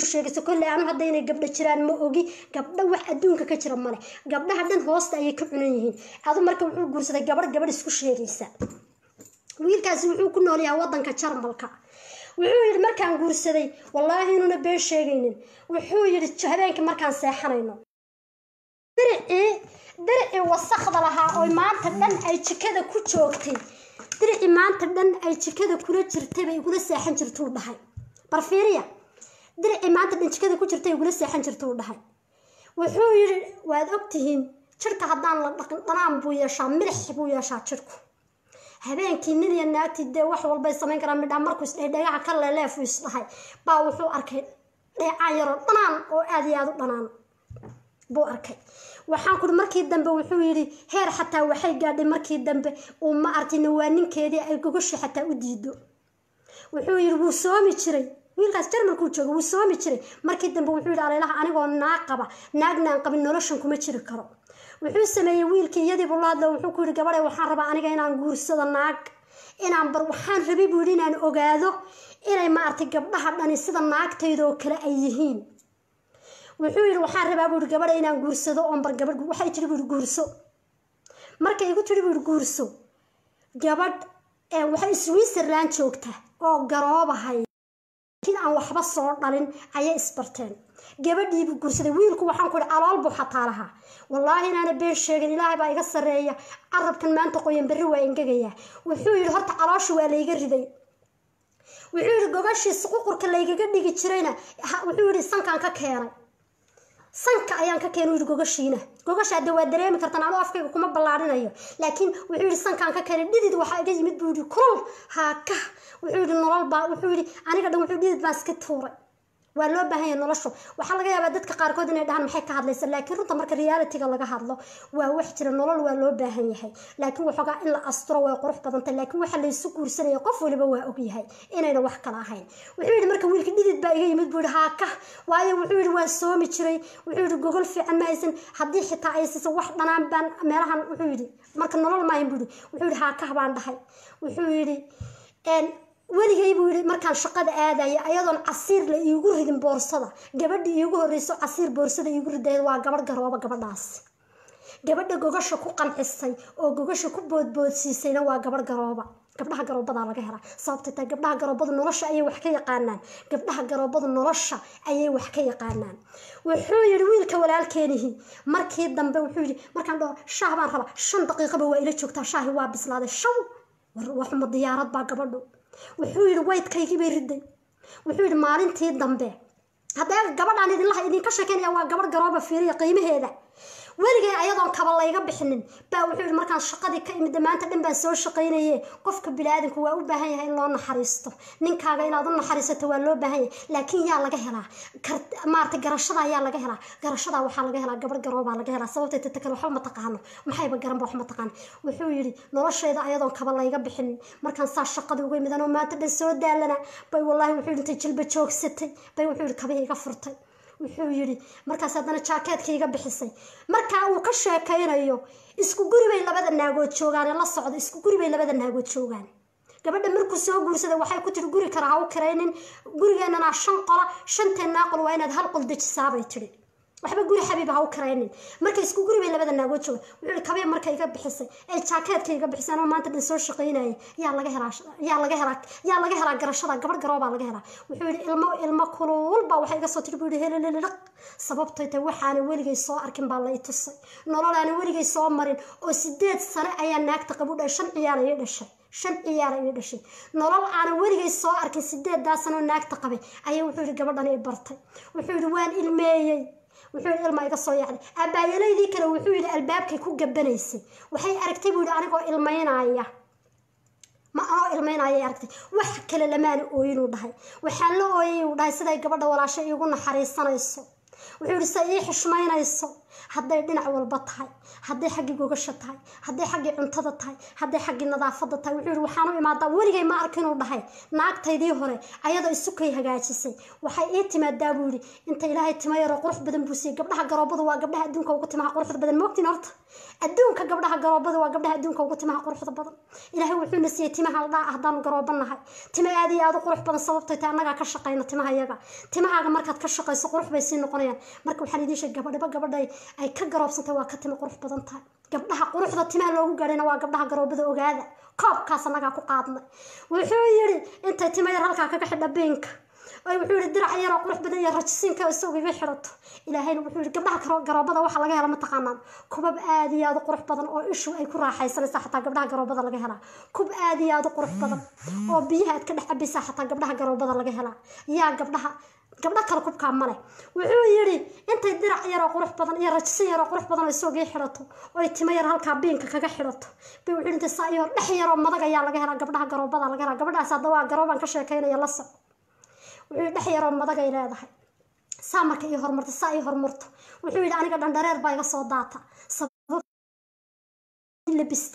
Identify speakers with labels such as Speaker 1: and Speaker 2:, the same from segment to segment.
Speaker 1: sheegayso kolley anu hadda inay gabdho jiraan ma ogi gabdho wax adduunka ka jira male gabdhaha dhan hoosta ayay ka cunan yihiin adu marka wuxuu guursaday gabadh gabadh isku sheegaysa wiilkaasi wuxuu ku nool yahay wadanka jarmalka wuxuu yidhi markaan guursaday wallaahi inuuna been sheegaynin wuxuu yidhi habeenkii markaan seexanayno diricii diricii wasakda lahaa oo maanta dhan ay jikada ku joogtay diricii maanta dhan ay jikada kula jirtay bay igula seexan jirtuu dhahay barfiiriya diricii maanta dhan jikada ku jirtay igula seexan jirtuu dhahay wuxuu yidhi waad ogtihiin jirka haddaan la dhaqin dhanaan buu yeeshaa milix buu yeeshaa jirku habeenkii nin iyo naagtii dee wax walbay samayn karaan midhaa markuu isdhahay dhagaha ka leeleefu isdhahay baa wuxuu arkay dheecaan yaroo dhanaan oo aada iyo aada u dhanaan buu arkay waxaan kuri markii dambe wuxuu yidhi heer xataa waxay gaadhay markii dambe uu ma arkin waa ninkeedii ay gogoshi xataa u diido wuxuu yidhi wuu soomi jiray wiilkaas jarmalkuu jooga wuu soomi jiray markii dambe wuxuu yidhi aleelaha anigoo naag qaba naagna aan qabin noloshan kuma jiri karo wuxuu sameeyey wiilkii iyadiibuu la hadlo wuxuu ku yidhi gabadhe waxaan rabaa aniga inaan guursado naag inaan bar waxaan rabay buu yidhi inaan ogaado inay maaragtay gabdhaha dhani sida naagtayda oo kale ay yihiin wuxuu yidhi waxaan rabaa buu yidhi gabadha inaan guursado oon bar gabadh waxay tiri buu yidhi guurso markay igu tiri buu yidhi guurso gabadh waxay switzerland joogta oo garoobahay laakiin aan waxba soo dhalin ayay isbarteen gabadhiibuu guursaday wiilku waxaan ku yidhi alool buu xataa lahaa wallaahi inaana been sheegin ilaahay baa iga sarreeya carabkan maanta qoyan berri waa engegaya wuxuu yidhi horta caloosha waa layga riday wuxuu yidhi gogashii suququrka laygaga dhigi jirayna wuxuu yidhi sankaan ka keenay sanka ayaan ka keenay yidhi gogashiina gogasha hadde waa dareemi kartaan anuu afkayga kuma ballaarinayo laakiin wuxuu yidhi sankaan ka keenay dhidid waxaa iga yimid buu yidhi kulul haaka wuxuu yidhi nolol baa wuxuu yidhi aniga dhan wuxuu dhidid baan iska tuuray waa loo baahan yahay noloshu waxaa laga yaabaa dadka qaarkood inay dhahaan maxay ka hadlaysa laakiin runta marka realitiga laga hadlo waa wax jira nolol waa loo baahan yahay laakiin waxoogaa in la asturo way qurux badantay laakiin waxa laysu guursanaya qof waliba waa ogyahay inayna wax kala ahayn wuxuu yidhi marka wiilka dhidid baa iga yimid buu yidhi haaka waayo wuxuu yidhi waan soomi jiray wuxuu yidhi gogol fiican ma haysan haddii xitaa ay siiso wax dhanaan baan meelahan wuxuu yidhi marka nolol maahin buu yidhi wuxuu yidhi haakah baan dhahay wuxuu yidhi weligay buu yidhi markaan shaqada aadaya ayadoon casiir la iigu ridin boorsada gabadha iigu horreyso casiir boorsada iigu ridayd waa gabadh garooba gabadhaas gabadha gogasha ku qancisay oo gogasha ku boodboodsiisayna waa gabadh garooba gabdhaha garoobadaa laga helaa sababtay tahay gabdhaha garoobadu nolosha ayay wax ka yaqaanaan gabdhaha garoobadu nolosha ayay wax ka yaqaanaan wuxuu yidhi wiilka walaalkeenihii markii dambe wuxuu yidhi markaan dhaho shaah baan rabaa shan daqiiqaba waa ila joogtaa shaahi waa bislaaday shaw waxuma diyaarad baa gabadhu wuxuu yidhi waydkaygii bay riday wuxuu yidhi maalintii dambe haddee gabadhaan idinlaha idinka sheekeynaya waa gabadh garooba fiiriya qiimaheeda weligay ayadoon kaba layga bixinin baa wuxuu yidhi markaan shaqadii ka imid maanta dhan baan soo shaqaynaye qofka biniaadamku waa u baahan yahay in loo naxariisto ninkaaga inaad u naxariisato waa loo baahan yahay laakiin yaa laga helaa maarata garashada yaa laga helaa garashada waxaa laga helaa gabadh garoobaa laga helaa sababtay tata kale waxba ma taqaano maxayba garanba wax ma taqaano wuxuu yidhi noloshayda ayadoon kaba layga bixinin markaan saa shaqadii uga imid anoo maanta dhan soo daalana bay wallaahi wuxuu yidhi intay jilba joogsatay bay wuxuu yidhi kabihii iga furtay wuxuu yidhi markaas haddana jaakeedka iga bixisay markaa uu ka sheekaynayo isku guri bay labada naagood joogaan la socdo isku guri bay labada naagood joogaan gabadha markuu soo guursaday waxay ku tiri guri kale ha u kiraynin gurigeenana shan qola shanteennaa qol waa inaad hal qol dejisaabay tiri waxba guri xabiiba ha u karaynin marka isku guri bay labada naagood jooga wuxuu ihi kabee marka iga bixisay ee jaakeedka iga bixisay anoo maanta dhan soo shaqaynayay yaa laga helaa yaa laga helaa yaa laga helaa garashada gabadh garoobaa laga helaa wuxuu yidhi ilmo ilmo kulul baa waxay iga soo tiri buu yidhi helelelelaq sababtay tay waxaana weligay soo arkin baa la i tusay nololaana weligay soo marin oo sideed sano ayaa naagta qabu dhahay shan ciyaar ayay dhashay shan ciyaar ayay dhashay nolol aanan weligay soo arkin sideedaa sanoo naagta qabay ayay wuxuu yidhi gabadhan i bartay wuxuu yidhi waan ilmeeyey wuxuu yidhi ilma iga soo yaacday abaayalaydii kale wuxuu yidhi albaabkay ku gabanaysay waxay aragtay buu yidhi anigoo ilmaynaya ma anoo ilmaynayay aragtay wax kale lamaana ooyinuu dhahay waxaan la ooyay uu dhahay siday gabadha walaasho iigu naxariisanayso wuxuu yidhi se ii xishmaynayso hadday dhinac walba tahay hadday xaggii gogasha tahay hadday xaggii cuntada tahay hadday xaggii nadaafada tahay wuxuu yidhi waxaan u imaadaa weligay ma arkin uu dhahay naagtaydii hore ayadoo isukay hagaajisay waxay ii timaadaa buu yidhi inta ilaahay tima yaroo qurux badan buu siiyey gabdhaha garoobadu waa gabdhaha adduunka ugu timaha quruxda badan moogtiin horta adduunka gabdhaha garoobada waa gabdhaha adduunka ugu timaha quruxda badan ilaahay wuxuuna siiyey timaha aldhaa ah haddaanu garooba nahay tima aad iyo aad u qurux badan sababtay tahay annagaa ka shaqayna timaha yaga timahaaga markaad ka shaqayso qurux bay sii noqonayaan marka waxaan idiin sheegay gabadhiba gabadhay ay ka garoobsantay waa ka timo qurux badan tahay gabdhaha quruxda timaha loogu gaadhayna waa gabdhaha garoobada ogaada koobkaas annagaa ku qaadnay wuxuu yidhi intay tima yar halkaa kaga xidha biinka ay wuxuu yidhi dirac yaroo qurux badan iyo rajisiinka isagu iga xidhato ilaahayna wuxuu yidhi gabdhaha garoobada waxaa laga hela mataqaanaan kubab aad iyo aad u qurux badan oo ishu ay ku raaxaysanaysaa xataa gabdhaha garoobada laga helaa kub aad iyo aad u qurux badan oo biyaha aad ka dhex cabaysaa xataa gabdhaha garoobada laga helaa yaa gabdhaha gabdho kale kubkaa male wuxuu yidhi intay dirac yaroo qurux badan iyo rajisin yaroo qurux badan oo isagii xidhato oy timo yar halkaa biinka kaga xidhato bay wuxuu intay saa iyo dhex yaroo madag ayaa laga helaa gabdhaha garoobada laga helaa gabadhaas hadda waa garoobaan ka sheekaynaya la soc wuxuu dhex yaroo madagay leedahay saa marka ii horumarto saa ii horumarto wuxuu yidhi aniga dhandhareer baa iga soo daata labista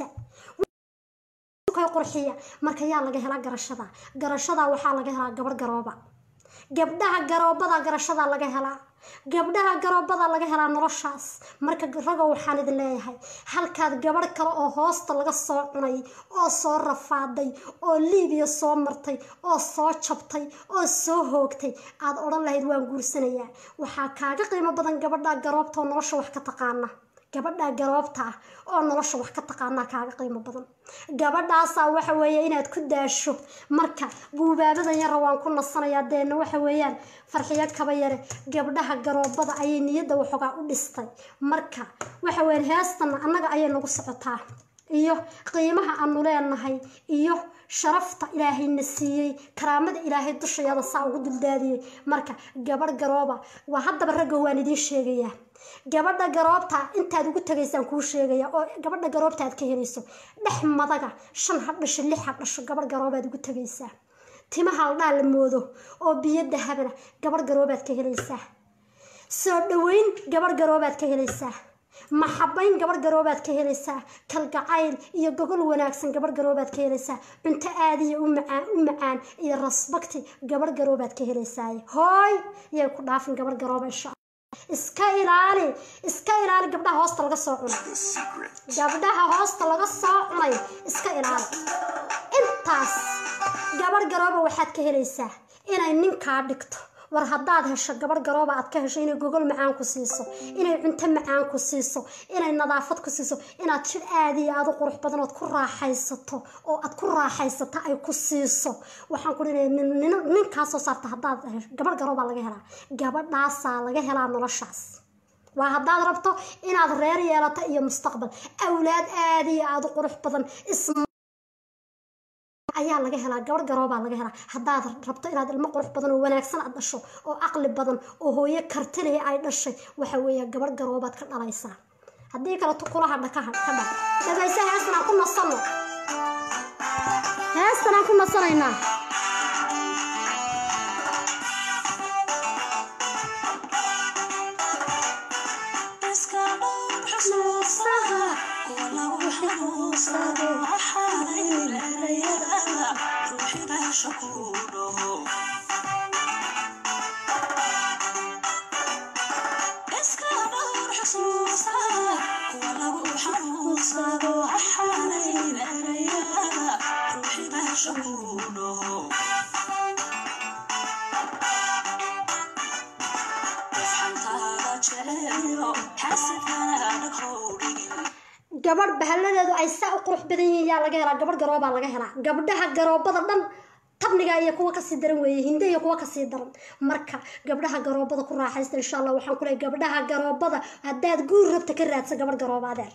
Speaker 1: qurxiya marka yaa laga helaa garashada garashada waxaa laga helaa gabarh garooba gabdhaha garoobada garashada laga helaa gabdhaha garoobada laga helaa noloshaas marka ragow waxaan idin leeyahay halkaad gabarh kale oo hoosta laga soo cunay oo soo rafaaday oo liibiya soo martay oo soo jabtay oo soo hoogtay aad odhan lahayd waan guursanayaa waxaa kaaga qiimo badan gabadha garoobta oo nolosha wax ka taqaana gabadha garoobta ah oo nolosha wax ka taqaanaa kaaga qiimo badan gabadhaasaa waxa weeye inaad ku daasho marka guubaabadan yara waan ku nasanayaa deena waxa weeyaan farxiyo kaba yare gabdhaha garoobada ayay niyadda waxoogaa u dhistay marka waxa weeyaan heestana annaga ayay nagu socotaa iyo qiimaha aanu leenahay iyo sharafta ilaahayna siiyey karaamada ilaahay dushayada saa ugu duldaadiyey marka gabadh garooba waa haddaba ragga waan idiin sheegayaa gabadha garoobta intaad ugu tagaysaan kuu sheegaya oo gabadha garoobta aad ka helayso dhex madaga shan ha dhasho lix ha dhasho gabadh garoobaad ugu tagaysaa timaha aldhaa la moodo oo biyo dahabana gabadh garoobaad ka helaysaa soo dhaweyn gabadh garoobaad ka helaysaa maxabayn gabarh garoobaad ka helaysaa kalgacayl iyo gogol wanaagsan gabarh garoobaad ka helaysaa cunto aadiya u macaan u macaan iyo rasbagti gabarh garoobaad ka helaysaa hooy yay ku dhaafin gabarh garooba insha iska ilaali iska ilaali gabdhaha hoosta laga soo cunay gabdhaha hoosta laga soo cunay iska ilaali intaas gabarh garooba waxaad ka helaysaa inay ninkaa dhigto war haddaad hesho gabarh garooba aad ka hesho inay gogol macaan ku siiso inay cunto macaan ku siiso inay nadaafad ku siiso inaad jir aada iyo aada u qurux badan ood ku raaxaysato oo aad ku raaxaysato ay ku siiso waxaan ku dhinaya ninkaa soo saarta haddaad hesho gabarh garoobaa laga helaa gabadhaasaa laga helaa noloshaas waa haddaad rabto inaad reer yeelato iyo mustaqbal awlaad aada iyo aada u qurux badan isma ayaa laga helaa gabarh garoobaa laga helaa haddaad rabto inaad ilmo qurux badan oo wanaagsan aad dhasho oo caqli badan oo hooyo kartiliya ay dhashay waxa weeye gabarh garoobaad ka dhalaysaa haddii kale tukulaha dhakaha ka dha dhagaysa heestan aan ku nasano heestan aan ku nasanaynaa gabadh bahaladeedu ay saa u qurux badan yihiin yaa laga helaa gabadh garoobaa laga helaa gabdhaha garoobada dhan tabniga iyo kuwa kasii daran weeye hinde iyo kuwa kasii daran marka gabdhaha garoobada ku raaxaysta insha allah waxaan ku leeyahay gabdhaha garoobada haddaad guur rabta ka raadsa gabadh garooba adeer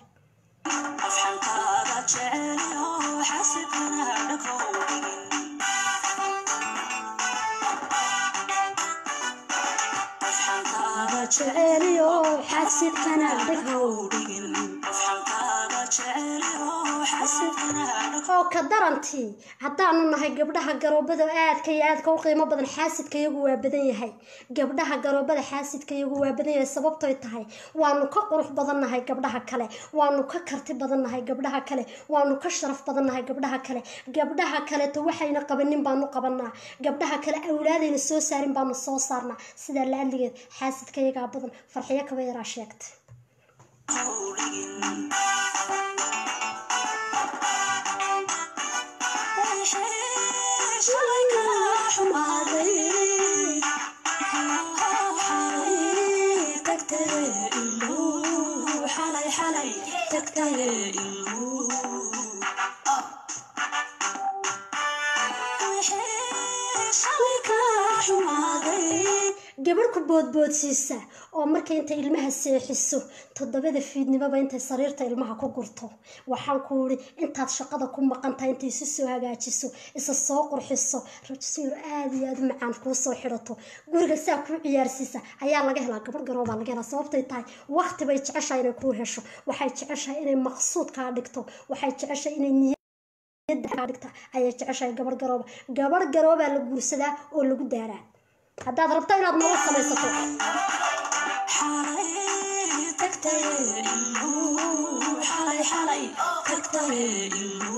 Speaker 1: jeceliyo xasidkana dheghow oo ka darantii haddaanu nahay gabdhaha garoobada aadka iyo aadka u qiimo badan xaasidka iyagu waa badan yahay gabdhaha garoobada xaasidka iyagu waa badan yahay sababtoy tahay waanu ka qurux badan nahay gabdhaha kale waanu ka karti badan nahay gabdhaha kale waanu ka sharaf badan nahay gabdhaha kale gabdhaha kaleto waxayna qabanin baanu qabanaa gabdhaha kale awlaadayna soo saarin baanu soo saarnaa sidaa la-adligeed xaasidka iyagaa badan farxiyo kaba yaraa sheegtay gabarh ku boodboodsiisa oo markay intay ilmaha seexiso toddobada fiidnimoba intay sariirta ilmaha ku gurto waxaan ku uri intaad shaqada ku maqan tahay intay isu soo hagaajiso isa soo qurxiso rajsiir aada iyo aada u macaan kuu soo xidhato guriga saa kuu ciyaarsiisa ayaa laga helaa gabarh garoobaa laga helaa sababtay tahay waqti bay jeceshahay inay kuu hesho waxay jeceshahay inay maqsuud kaa dhigto waxay jeceshahay inay niyad dhigta ayay jeceshahay gabarh garooba gabarh garoobaa la guursadaa oo lagu daaraa haddaad rabto inaad nolol samaysato
Speaker 2: xalay tagtay xalay xalay tagtay